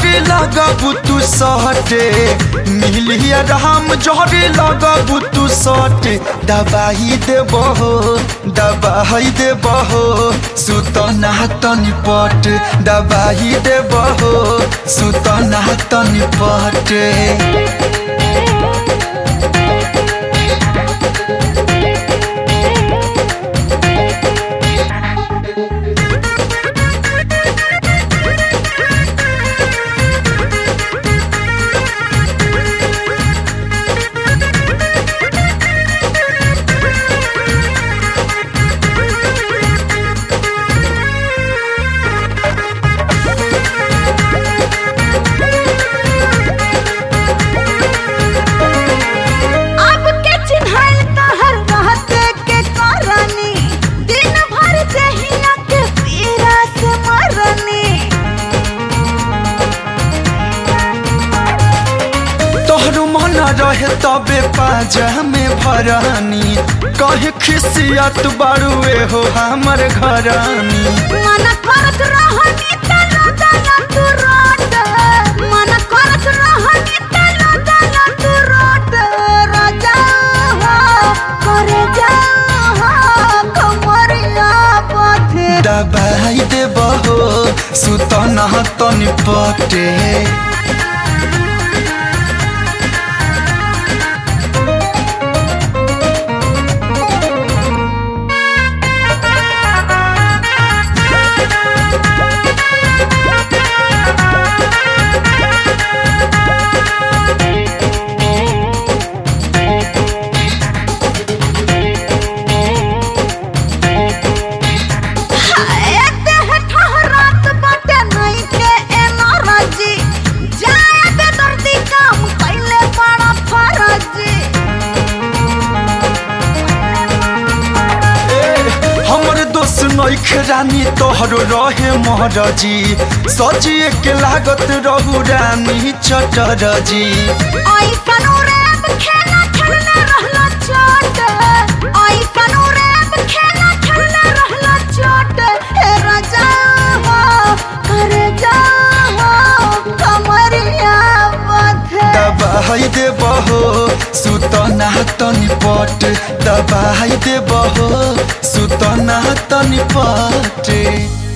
जहरे लगबू तू सटे मिलिया राम जहरे लगबू तू सटे दबाई देबो दबाई देबो सुतना तनी पट दबाई देबो सुतना तनी पट अब के चिन्हल तहर रहते के करनी दिन भर जहिया के पीरा से मरनी तोहरो मन रहे तबे पाजा में भरानी कहे खिसियत बारुए हो हमर घरानी मन करत रहनी तलो तलो तू रोट मन करत रहनी तलो तलो तू रोट राजा हो करे जा हो कमरिया पथे दबाई देबहो सुतना तनी पटे एते है ठहरात बाटे नहीं के एनर्जी जाए दे दर्दी काम कैले बड़ा फरजी हमर दोस्त नइखे रानी तोहरो रहे महरजी सजिए के लागत रहू रानी चटरजी ऐसन रैप खेला खेलने रहला चोट ऐसन रैप खेला खेलने रहला चोट हे राजा हो करे जा हो कमरिया बथे दबाई देबहो सुतना तनी पट दबाई देबहो सुतना तनी पट